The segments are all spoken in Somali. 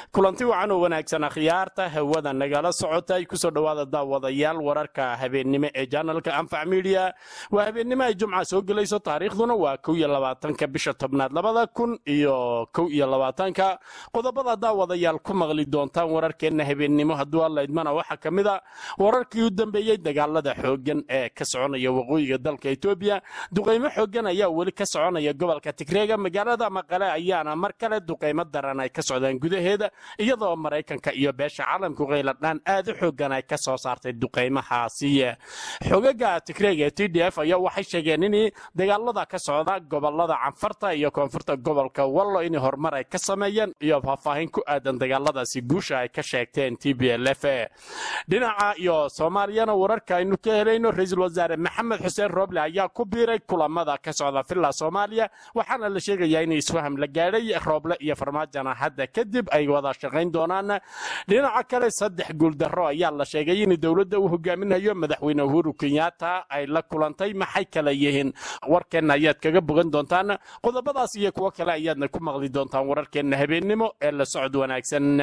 kulanti wacan oo wanaagsan akhyaarta hawada nagala socotay kusoo dhowaada daawadayaal wararka habeennimo ee janalka anfac midiya waa habeennimo ay jumca soo gelayso taariikhduna waa kow iyo labaatanka bisha tobnaad labada kun iyo kow iyo labaatanka qodobada daawadayaal ku maqli doontaan wararkeenna habeennimo hadduu alla idmana waxaa ka mid a wararkii u dambeeyey dagaalada xooggan ee ka soconaya waqooyiga dalka etoobiya duqaymo xooggan ayaa weli ka soconaya gobolka tigreega magaalada maqale ayaana mar kale duqaymo daran ay ka socdaan gudaheeda iyadoo maraykanka iyo beesha caalamku qayladhaan aad u xoogan ay ka soo saartay duqaymahaasi xogaga tigreega ee t d f ayaa waxay sheegeen in dagaalada ka socda gobolada canfarta iyo koonfurta gobolka wallo in horumar ay ka sameeyeen iyo faahfaahin ku aadan dagaaladaasi guusha ay ka sheegteen t b l f dhinaca iyo soomaaliyana wararka aynu ka helayno ra-iisul wasaare maxamed xuseen roble ayaa ku biiray kulamada ka socda villa soomaaliya waxaana la sheegayaa in isfaham la gaadhay rooble iyo farmaajona hadda kadib ay wada shaqayn doonaan dhinaca kale saddex guuldaro ayaa la sheegay in dowladda uu hogaaminayo madaxweyne uhuru kenyatta ay la kulantay maxay kala yihiin warkeenna ayaad kaga bogan doontaan qodobadaas iyo kuwo kale ayaadna ku maqli doontaan wararkeenna habeennimo ee la socod wanaagsan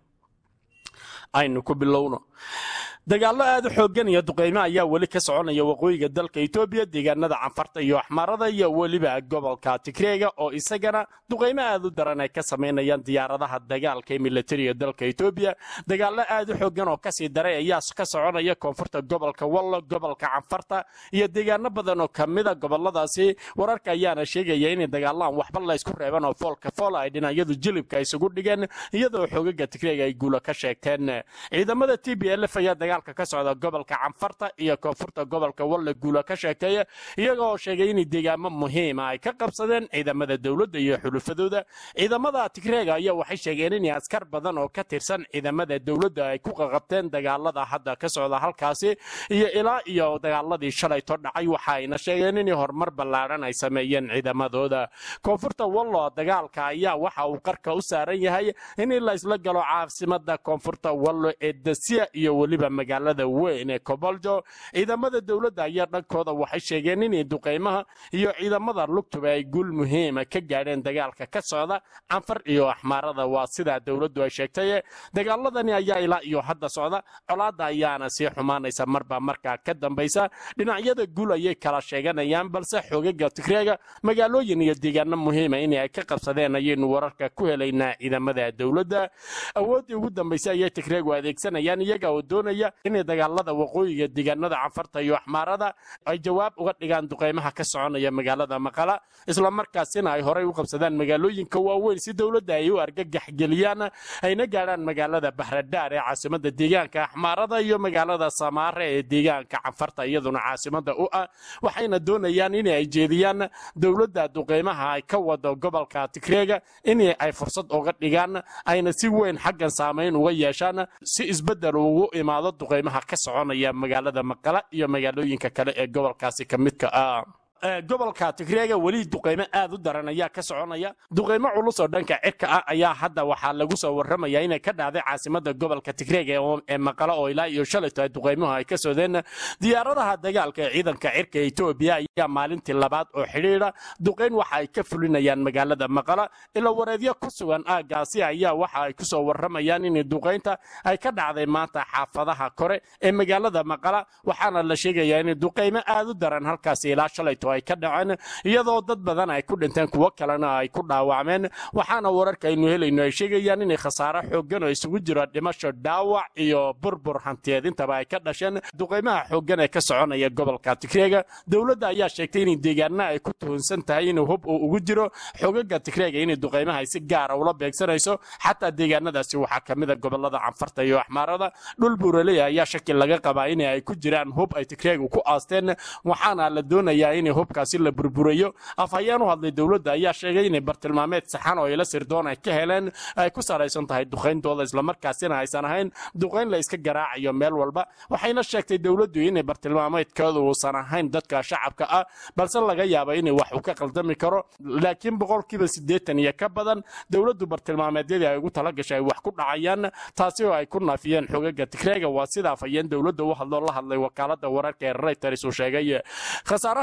aynu ku bilowno dagaallo aad u xooggan iyo duqaymo ayaa weli ka soconaya waqooyiga dalka etoobiya deegaanada canfarta iyo axmaarada iyo weliba gobolka tigreega oo isagana duqaymo aad u daran ay ka samaynayaan diyaaradaha dagaalka ee militariga dalka etoobiya dagaallo aad u xooggan oo kasii daray ayaa ka soconaya koonfurta gobolka wallo gobolka canfarta iyo deegaano badan oo kamida goboladaasi wararka ayaana sheegaya in dagaalaan waxba laysku reeban oo foolka fool ay dhinacyadu jilibka isugu dhigeen iyadoo xoogaga tigreega ay guulo ka sheegteen ciidamada t b l f ayaa dagaalka ka socda gobolka canfarta iyo koonfurta gobolka walle guula ka sheekeeya iyagoo sheegay in deegaamo muhiima ay ka qabsadeen ciidamada dowladda iyo xulufadooda ciidamada tigreega ayaa waxay sheegeen in askar badan oo ka tirsan ciidamada dowladda ay ku qaqabteen dagaalada hadda ka socda halkaasi iyo ilaa iyo dagaaladii shalayto dhacay waxa ayna sheegeen in horumar ballaadhan ay sameeyeen ciidamadooda koonfurta wallo dagaalka ayaa waxa uu qarka u saaran yahay in la isla galo caasimada koonfurta wallo ee dasiya iyo weliba magaalada weyn ee koboljo ciidamada dowladda ayaa dhankooda waxay sheegeen in duqaymaha iyo ciidamada lugtuba ay guul muhiima ka gaadheen dagaalka ka socda canfar iyo axmaarada waa sidaa dowladdu ay sheegtay dagaaladani ayaa ilaa iyo hadda socda colaadda ayaana sii xumaanaysa marba markaa ka dambaysa dhinacyada guul ayay kala sheeganayaan balse xoogaga tigreega magaalooyin iyo deegaano muhiima in ay ka qabsadeen ayaynu wararka ku helaynaa ciidamada dowladda awooddii ugu dambaysa ayay tigreegu adeegsanayaan iyaga oo doonaya inay dagaalada waqooyiga deegaanada canfarta iyo axmaarada ay jawaab uga dhigaan duqaymaha ka soconaya magaalada maqala islamarkaasina ay horey u qabsadaan magaalooyinka waaweyn si dowladda ay u argagax geliyaan ayna gaadhaan magaalada bahradhaar ee caasimada deegaanka axmaarada iyo magaalada samaare ee deegaanka canfarta iyaduna caasimada u ah waxayna doonayaan in ay jeediyaan dowladda duqaymaha ay ka wado gobolka tigreega in ay fursad uga dhigaan ayna si weyn xaggan saamayn uga yeeshaan si isbedel ugu imaado duqaymaha ka soconaya magaalada maqala iyo magaalooyinka kale ee gobolkaasi ka midka ah gobolka tigreega weli duqaymo aad u daran ayaa ka soconaya duqaymo culus oo dhanka cirka ah ayaa hadda waxaa lagu soo warramaya inay ka dhacday caasimada gobolka tigreega ee maqalo oo ilaa iyo shalayto ay duqaymuhu ay ka sodeen diyaaradaha dagaalka ee ciidanka cirka etoobiya ayaa maalintii labaad oo xidhiidha duqayn waxa ay ka fulinayaan magaalada maqala ila wareedyo ku sugan aagaasi ayaa waxa ay kusoo warramayaan in duqaynta ay ka dhacday maanta xaafadaha kore ee magaalada maqala waxaana la sheegayaa in duqaymo aad u daran halkaasi ilaa shalayto ay ka dhaceen iyadoo dad badan ay ku dhinteen kuwo kalena ay ku dhaawacmeen waxaana wararka aynu helayno ay sheegayaan inay khasaaro xooggan oo isugu jiro dhimasho dhaawac iyo burbur hantiyeed intaba ay ka dhasheen duqaymaha xooggan ee ka soconaya gobolka tigreega dowladda ayaa sheegtay inay deegaana ay ku tuhunsan tahay in hub uu ugu jiro xogaga tigreega inay duqaymaha ay si gaara ula beegsanayso xataa deegaanadaasi waxaa ka mid a gobolada canfarta iyo axmaarada dhul buuraley ayaa shaki laga qabaa in ay ku jiraan hub ay tigreegu ku aasteen waxaana la doonayaa in hubkaasi la burburayo afhayeen u hadlay dowladda ayaa sheegay inay bartilmaameed saxan oo ila sirdoon ay ka heleen ay ku salaysan tahay duqayntooda islamarkaasina aysan ahayn duqayn la iska garaacayo meel walba waxayna sheegtay dowladdu inay bartilmaameedkooda uusan ahayn dadka shacabka ah balse laga yaaba inay wax uu ka qaldami karo laakiin boqolkiiba siddeetan iyo ka badan dowladdu bartilmaameedyadii ay ugu talagashay ay wax ku dhacayaan taasi oo ay ku naafiyeen xogaga tigreega waa sida afhayeen dowladda u hadloo la hadlay wakaalada wararka ee reuters uu sheegay khasaaraha ka dhashay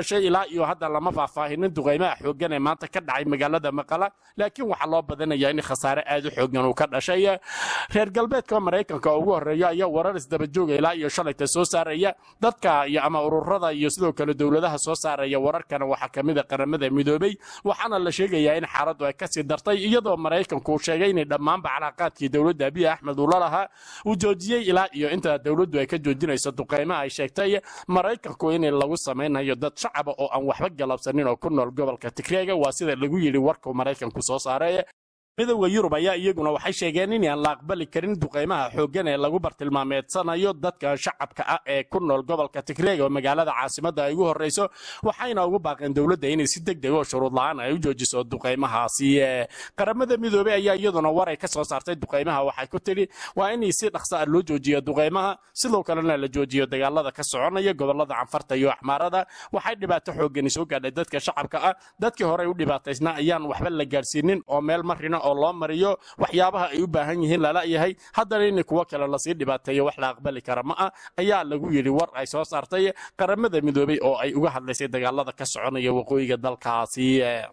dhashay ilaa iyo hadda lama faahfaahinin duqaymaha xooggan ee maanta ka dhacay magaalada maqala laakiin waxaa loo badinayaa in khasaare aad u xooggan uu ka dhashay reer galbeedka maraykanka ugu horeeya ayaa warar isdabajooga ilaa iyo shalayta soo saaraya dadka iyo ama ururada iyo sidoo kale dowladaha soo saaraya wararkana waxaa ka mid a qaramada midoobey waxaana la sheegayaa in xaaladdu ay kasii dartay iyadoo maraykanku uu sheegay inay dhammaanba calaaqaadkii dowladda abiy axmed uu la lahaa uu joojiyey ilaa iyo inta dowladdu ay ka joojinayso duqaymaha ay sheegtay maraykanku in lagu samaynayo dad shacaba oo aan waxba galabsanin oo ku nool gobolka tigreega waa sida lagu yidhi warkuu maraykanku soo saaray midowda yurub ayaa iyaguna waxay sheegeen in aan la aqbali karin duqaymaha xooggan ee lagu bartilmaameedsanayo dadka shacabka ah ee ku nool gobolka tigreega oo magaalada caasimadda ay ugu horreyso waxayna ugu baaqeen dowladda inay si deg deg oo shuruud la-aan ay u joojiso duqaymahaasi qaramada midoobey ayaa iyaduna waray ka soo saartay duqaymaha waxay ku tidhi waa in si dhaqsa ah loo joojiyo duqaymaha sidoo kalena la joojiyo dagaalada ka soconaya gobolada canfarta iyo axmaarada waxay dhibaato xooggani soo gaadhay dadka shacabka ah dadkii horey u dhibaataysna ayaan waxba la gaadhsiinin oo meel marina oo loo mariyo waxyaabaha ay u baahan yihiin lala yahay haddana in kuwo kale lasii dhibaateeyo wax la aqbali kara ma ah ayaa lagu yidhi war ay soo saartay qaramada midoobey oo ay uga hadlaysay dagaalada ka soconaya waqooyiga dalkaasi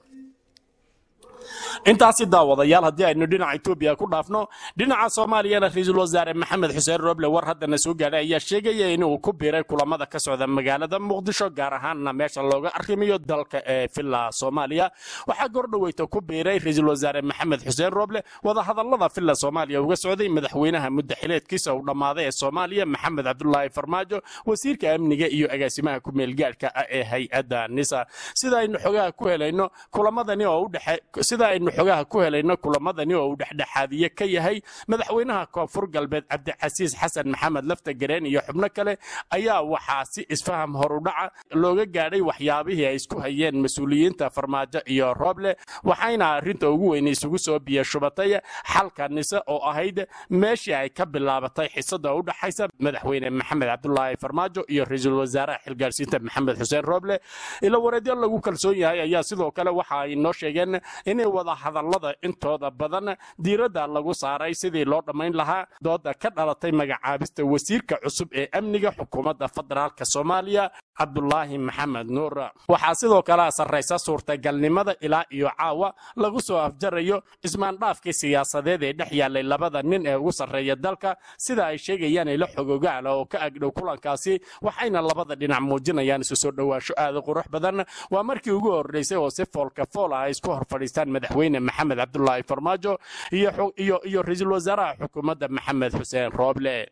intaasi daawadayaal haddii aynu dhinaca etoobiya ku dhaafno dhinaca soomaaliyana ra-iisul wasaare maxamed xuseen roble war haddana soo gaadhay ayaa sheegaya inuu ku biiray kulamada ka socda magaalada muqdisho gaar ahaanna meesha looga arrimayo dalka ee villa soomaaliya waxaa gordhoweyta ku biiray ra-iisul wasaare maxamed xuseen roble wadahadallada villa soomaaliya uga socday madaxweynaha muddaxileedkiisa uu dhammaaday ee soomaaliya maxamed cabdulaahi farmaajo wasiirka amniga iyo agaasimaha ku-meelgaadhka ah ee hay-adda nisa sida aynu xogaha ku helayno kulamadani oo udhexe sida aynu xogaha ku helayno kulamadani oo uu dhexdhexaadiye ka yahay madaxweynaha koonfur galbeed cabdicasiis xasan maxamed lafta gareen iyo xubno kale ayaa waxaa si isfaham horudhaca looga gaadhay waxyaabihii ay isku hayeen mas-uuliyiinta farmaajo iyo rooble waxayna arrinta ugu weyn isugu soo biyashubatay xalka nise oo ahayd meeshii ay ka bilaabatay xisada u dhaxaysa madaxweyne maxamed cabdulaahi farmaajo iyo ra-iisul wasaaraha xilgaarsiinta maxamed xuseen rooble ilo wareedyo lagu kalsoon yahay ayaa sidoo kale waxa ay noo sheegeen inay wada hadallada intooda badan diiradda lagu saaray sidii loo dhammayn lahaa dooda ka dhalatay magacaabista wasiirka cusub ee amniga xukuumadda federaalk soomaaliya cabdulaahi maxamed nuur waxaa sidoo kale sarraysa suurtagalnimada ilaa iyo caawa lagu soo afjarayo ismaandhaafkii siyaasadeed ee dhex yaallay labada nin ee ugu sarreeya dalka sida ay sheegayaan ilo xogogaala oo ka agdhow kulankaasi waxayna labada dhinac muujinayaan isu soo dhowaansho aada qurux badan waa markii ugu horreysay oo si foolka fool ah ay isku hor fadhiistaan madaxweyne maxamed cabdulaahi farmaajo iyo ra-iisul wasaaraha xukuumadda maxamed xuseen rooble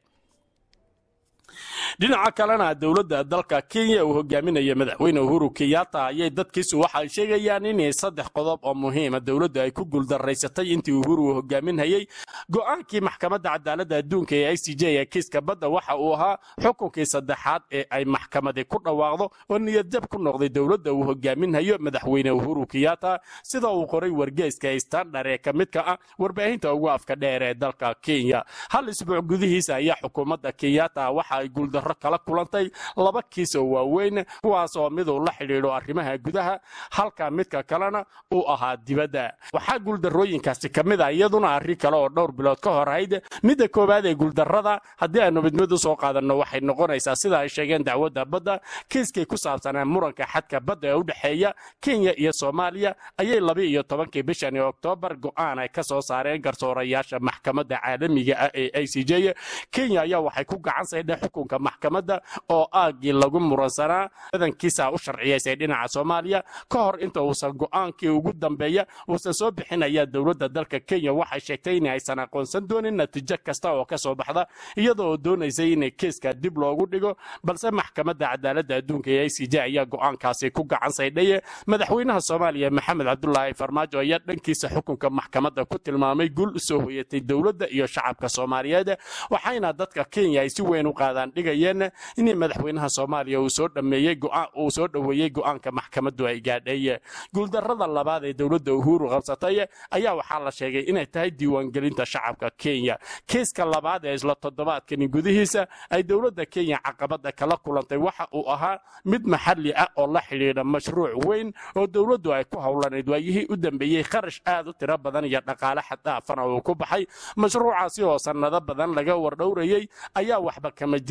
dhinaca kalena dowladda dalka kenya uu hogaaminaya madaxweyne uhuru kenyatta ayay dadkiisu waxay sheegayaan in saddex qodob oo muhiima dowladdu ay ku guuldaraysatay intii uhuru uu hogaaminhayey go'aankii maxkamadda cadaaladda adduunka ee i c j ee kiiska badda waxa uu ahaa xukunkii saddexaad ee ay maxkamadi ku dhawaaqdo oo niyadjab ku noqday dowladda uu hogaaminhayo madaxweyne uhuru kenyatta sida uu qoray wargeyska standard ee ka midka ah warbaahinta ugu afka dheer ee dalka kenya hal isbuuc gudihiisa ayaa xukuumadda kenyatta waxa ay guuldarro kala kulantay laba kiis oo waaweyn kuwaas oo miduu la xidhiidho arrimaha gudaha halka midka kalena uu ahaa dibadda waxaa guuldarrooyinkaasi ka mid a iyaduna arrin kale oo dhowr bilood ka hor ahayd midda koowaad ee guuldarrada haddii aanu mid mid u soo qaadanno waxay noqonaysaa sida ay sheegeen dacwadda badda kiiskii ku saabsanaa muranka xadka badda ee u dhexeeya kenya iyo soomaaliya ayay laba iyo tobankii bishani oktoobar go'aan ay ka soo saareen garsoorayaasha maxkamadda caalamiga ah ee i c j kenya ayaa waxay ku gacan saydheen xukunka maxkamadda oo aagii lagu muransanaa badankiisa u sharciyaysay dhinaca soomaaliya ka hor inta uusan go'aankii ugu dambeeya uusan soo bixin ayaa dowladda dalka kenya waxay sheegtay in aysan aqoonsan doonin natiijo kasta oo ka soo baxda iyadoo oo doonaysay in kiiska dib loogu dhigo balse maxkamadda cadaaladda adduunka ee i c j ayaa go'aankaasi ku gacan saydhay madaxweynaha soomaaliya maxamed cabdulaahi farmaajo ayaa dhankiisa xukunka maxkamadda ku tilmaamay guul usoo hoyatay dowladda iyo shacabka soomaaliyeed waxayna dadka kenya ay si weyn u qaadaan dhigayeen in madaxweynaha soomaaliya uu soo dhameeyey uu soo dhoweeyey go'aanka maxkamaddu ay gaadhay guuldarrada labaad ee dowladda uhuru qabsatay ayaa waxaa la sheegay inay tahay diiwaangelinta shacabka kenya kiiska labaad ee isla toddobaadkani gudihiisa ay dowladda kenya caqabada kala kulantay waxa uu ahaa mid maxalli ah oo la xidhiidha mashruuc weyn oo dowladdu ay ku howlanayd waayihii u dambeeyey kharash aad u tiro badan iyo dhaqaale xaddaafana uu ku baxay mashruucaasi oo sannado badan laga wardhowrayey ayaa waxba kama jiraan laga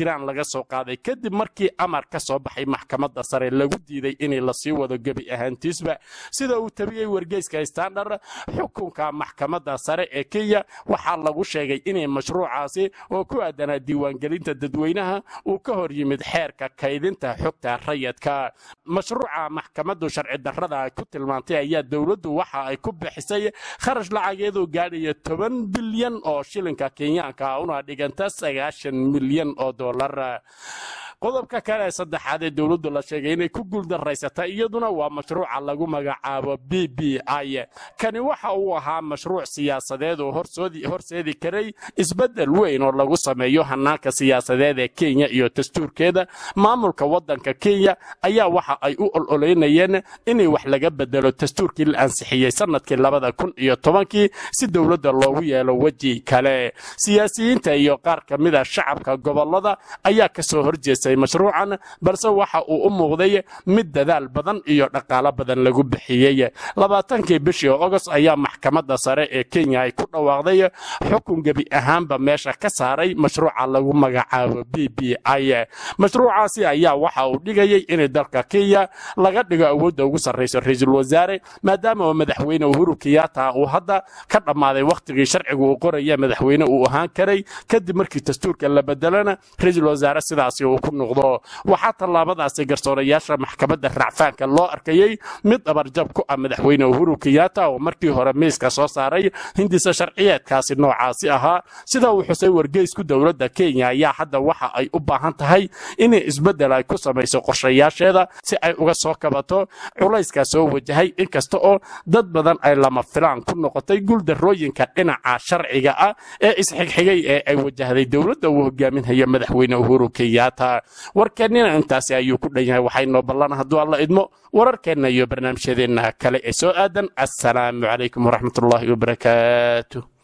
soo qaaday kadib markii amar ka soo baxay maxkamadda sare lagu diiday inay lasii wado gebi ahaantiisba sida uu tabiyey wargeyska standard xukunka maxkamadda sare ee kenya waxaa lagu sheegay inay mashruucaasi oo ku aadanaa diiwaangelinta dadweynaha uu ka hor yimid xeerka kaydinta xogta rayadka mashruuca maxkamaddu sharci darrada ku tilmaantay ayaa dowladdu waxa ay ku bixisay kharash lacageedoo gaadhaya toban bilyan oo shilinka kenyaanka una dhiganta sagaashan milyan oo dollar qodobka kale ee saddexaad ee dowladdu la sheegay inay ku guuldaraysata iyaduna waa mashruuca lagu magacaabo b b i kani waxa uu ahaa mashruuc siyaasadeed oo horseedi karay isbeddel weyn oo lagu sameeyo hanaanka siyaasadeed ee kenya iyo dastuurkeeda maamulka waddanka kenya ayaa waxa ay u ololeynayeen inay wax laga bedelo dastuurkii la ansixiyey sanadkii labada kun iyo tobankii si dowladda loogu yeelo weji kale siyaasiyiinta iyo qaar ka mida shacabka gobollada ayaa kasoo horjeestay mashruucan balse waxa uu u muuqday mid dadaal badan iyo dhaqaalo badan lagu bixiyey labaatankii bishii ogost ayaa maxkamadda sare ee kenya ay ku dhawaaqday xukun gebi ahaanba meesha ka saaray mashruuca lagu magacaabo b b i mashruucaasi ayaa waxa uu dhigayay inay dalka kenya laga dhigo awoodda ugu sarrayso ra-iisul wasaare maadaama madaxweyne uhuru kenyatta uu hadda ka dhammaaday wakhtigii sharcigu uu qoraya madaxweyne uu ahaan karay kadib markii dastuurka la bedelana ra-iisul wasaare sidaasi uu ku noqdo waxaa tallaabadaasi garsoorayaasha maxkamadda racfaanka loo arkayey mid dabarjab ku ah madaxweyne uhuru kenyatta oo markii hore miiska soo saaray hindisa sharciyeedkaasi noocaasi ahaa sida uu xusay wargeysku dowladda kenya ayaa hadda waxa ay u baahan tahay inay isbeddel ay ku samayso qorshayaasheeda si ay uga soo kabato culayskaa soo wajahay inkasta oo dad badan ay lama filaan ku noqotay guuldarrooyinka dhinaca sharciga ah ee isxigxigay ee ay wajahday dowladda uu hogaaminhayo madaxweyne uhuru kenyatta warkeennina intaasi ayuu ku dhan yahay waxaynoo ballan hadduu alla idmo wararkeenna iyo barnaamijyadeenna kale ee soo aadan assalaamu calaykum waraxmatullaahi wabarakaatu